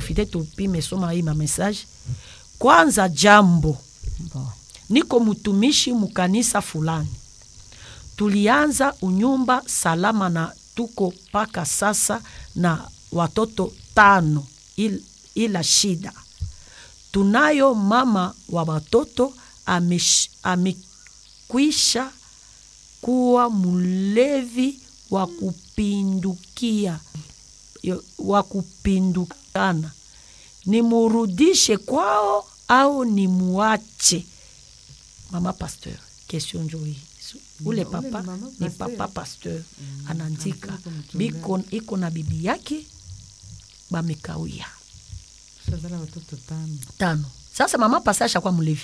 tuprofite tupime soma hii mamessage kwanza jambo Bon. niko mtumishi mukanisa fulani tulianza unyumba salama na tuko mpaka sasa na watoto tano il, ila shida tunayo mama wa watoto amesh- amekwisha kuwa mlevi wa kupindukia yo- wa kupindukana nimurudishe kwao au nimuache mama pasteur question njo hii Su- ule ule papa ni mama ni pasteur. papa pasteur anaandika anasema mchungaji. biko iko na bibi yake bamekawia shazala watoto tano tano sasa mama pasteur ashakuwa mlevi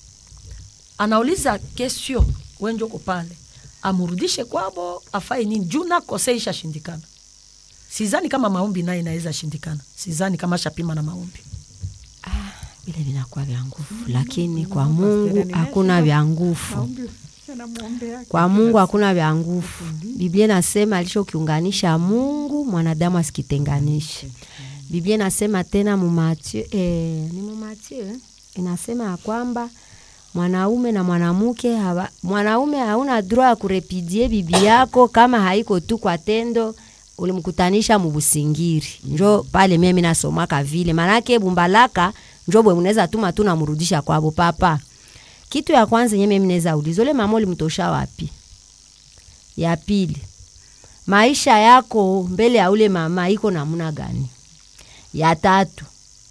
anauliza question wenjoko pale amurudishe kwabo afai nini juu nakose ishashindikana sizani kama maombi naye inaweza shindikana sizani kama shapima na maombi vile vinakuwa vya nguvu lakini kwa mungu hakuna vya nguvu maombi anamwombea kwa mungu hakuna vya nguvu biblia inasema alichokiunganisha mungu mwanadamu asikitenganishe biblia inasema tena mumatio eh, ni mumatio eh? inasema ya kwamba mwanaume na mwanamke hawa, mwanaume hauna droit ya kurepidie bibi yako kama haiko tu kwa tendo ulimkutanisha mubusingiri njo pale mimi nasomaka vile manake bumbalaka njo bwe munaweza tuma tu namrudisha kwabo papa kitu ya kwanza nye mimi naweza uliza ule mama ulimtosha wapi ya pili maisha yako mbele ya ule mama iko namna gani ya tatu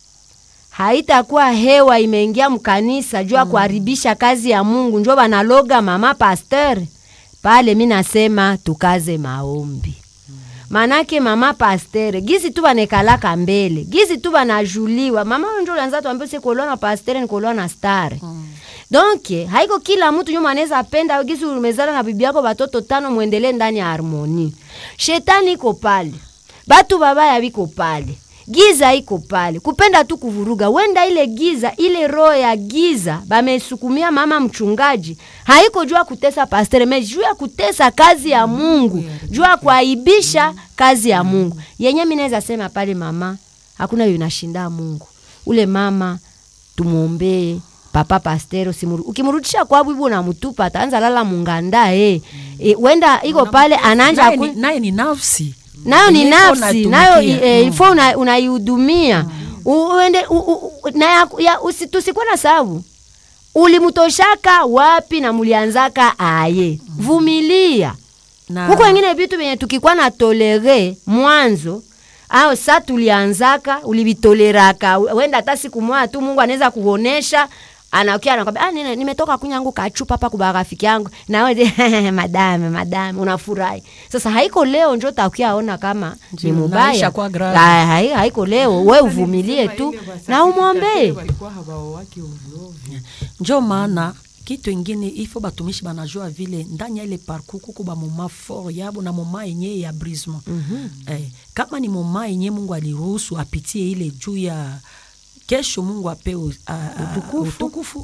haitakuwa hewa imeingia mkanisa juu ya kuharibisha kazi ya mungu njo banaloga mama pasteur pale mi nasema tukaze maombi manake mama pastere gizi tu banekalaka mbele gizi tu banajuliwa mama njo ulianza tuambia sikuolewa na pastere nikuolewa na stare donc haiko kila mtu nyuma anaweza penda gizi umezala na bibi yako batoto tano mwendelee ndani ya harmoni shetani iko pale batu babaya biko pale giza iko pale kupenda tu kuvuruga wenda ile giza ile roho ya giza bamesukumia mama mchungaji haiko juu ya kutesa pastere me juu ya kutesa kazi ya mungu juu ya kuaibisha kazi ya mungu yenye mi naweza sema pale mama hakuna yunashinda mungu ule mama tumwombee papa pastero simuru ukimrudisha kwa bwibu unamtupa ataanza lala munganda eh. E, wenda iko pale ananja naye ku- ni, naye ni nafsi nayo ni Yenye iko nafsi natumikia. nayo e, Mm. ifo una- unaihudumia U- uende u- u- u- na ya- ya- usi- tusikuwe na sababu ulimtoshaka wapi na mulianzaka aye vumilia na huko wengine vitu vyenye tukikuwa na tolere mwanzo au sa tulianzaka ulivitoleraka wenda hata siku moja tu mungu anaweza kuonesha anakia anakwambia ah, nime- nimetoka kunyangu kachupa hapa kuba rafiki yangu nawe madame madame unafurahi sasa haiko leo njo takia ona kama ni Ndio, mubaya naisha kwa grave. Ah, hai- haiko leo we uvumilie tu na umwombee walikuwa hawaowaki ovyoovyo njo maana kitu ingine ifo batumishi banajua vile ndani ya ile parcours kuko bamoma fort yabo na moma yenye ya brisement eh, kama ni moma yenye mungu aliruhusu apitie ile juu ya kesho mungu apewe a- a- Utukufu. utukufu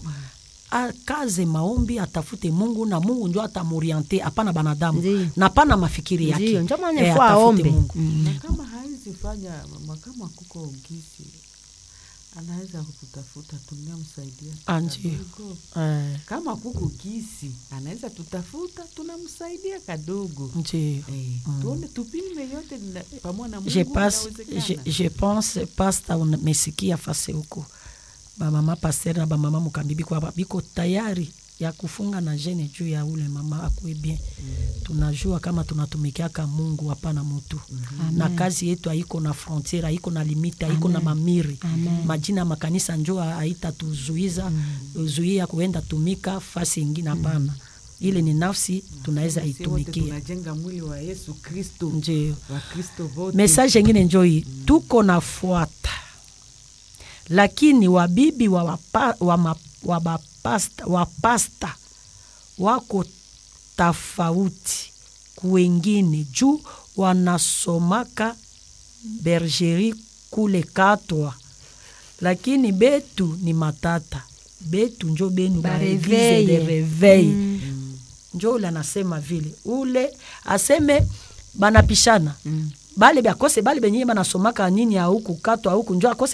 akaze maombi atafute mungu na mungu njo atamoriente hapana banadamu Ndiyo. na pana mafikiri yake Ndiyo, njo maana Eh, ifo atafute aombe. Mungu. Mm. na kama hawezi fanya ma- kama kuko ugisi anaweza kututafuta tunamsaidia Ah, ndio. kadogo. Eh, kama kuko gisi anaweza tutafuta tunamsaidia kadogo ndio Eh, tuone tupime yote na- pamoja na je, Mungu passe, je, inawezekana. je pense pasta umesikia fase huko bamama paster na bamama mukambibi kwa biko tayari ya kufunga na jene juu ya ule mama akwe bien tunajua kama tunatumikiaka mungu hapana mutu na kazi yetu haiko na frontiere haiko na limite haiko na mamiri majina ya makanisa njo haitatuzuiza zuia kuenda tumika fasi ingine hapana ile ni nafsi tunaweza Sisi wote itumikia tunajenga mwili wa yesu kristo ndio wakristo vote message ingine njoi tuko nafuata lakini wabibi wa, wapa, wa, ma, wa, bapasta, wa pasta wako tofauti kuwengine juu wanasomaka bergerie kule katwa lakini betu ni matata betu njo benu Ba baeglize reveille. de reveil njo ule anasema vile ule aseme banapishana bale bakose bale benye banasomaka nini auku katwa auku njo akose